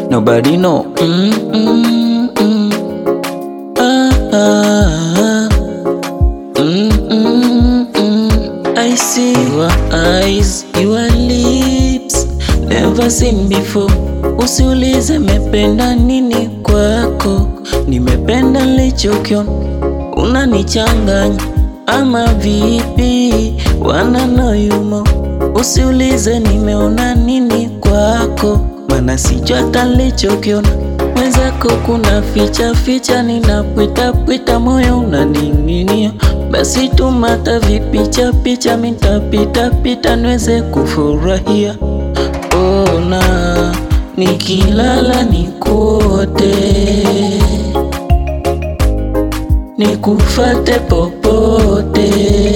nobody know. Mm, mm, mm. Ah, ah, ah. Mm, mm, mm. I see your eyes, your lips, never seen before. Usiulize mependa nini kwako, nimependa nilichokiona. Unanichanganya ama vipi? Wanna know you more. Usiulize nimeona nini kwako, mana sijua hata nilichokiona. Mwenzako kuna ficha ficha, ninapwita pwita, moyo unaning'inia. Basi tumata vipicha picha, mitapita pita niweze kufurahia. Ona nikilala nikuote, nikufate popote,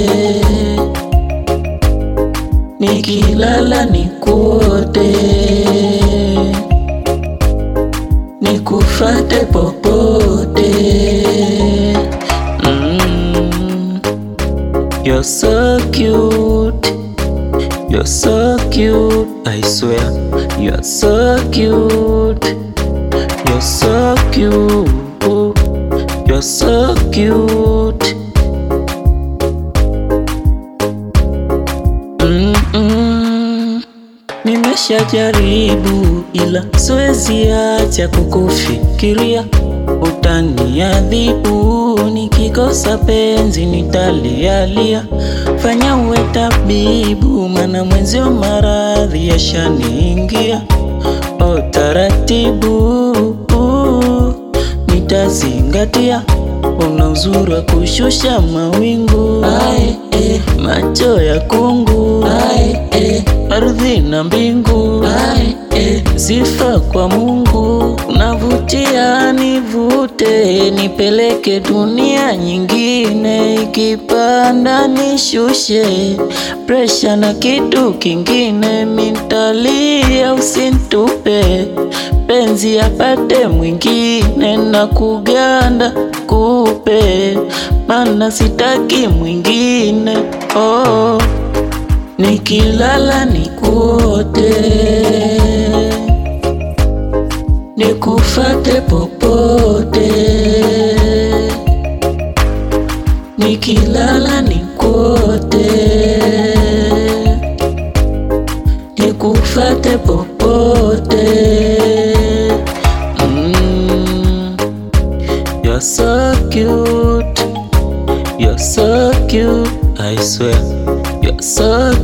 nikilala nikuote, nikufate popote. Mm. You're so cute. You're so cute, I swear. You're so cute. You're so cute. You're so cute. Mm-mm. Nimeshajaribu ila siwezi acha kukufikiria, utaniadhibu nikikosa penzi nitalialia. Fanya uwe tabibu, mana mwenzio maradhi yashaniingia. O taratibu nitazingatia, una uzuri wa kushusha mawingu Ae, eh, macho ya kungu Ae, eh, ardhi na mbingu Ae, eh, sifa kwa Mungu, unavutia nivute, nipeleke dunia nyingine, ikipanda nishushe, presha na kitu kingine, mintalia usintupe, penzi apate mwingine, na kuganda kupe, mana sitaki mwingine oh. Nikilala nikuote, nikufate popote. Nikilala nikuote, nikufate popote. Mm. You're so cute. You're so cute, I swear. You're so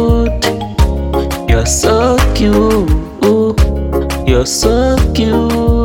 cute. You're so cute. You're so cute.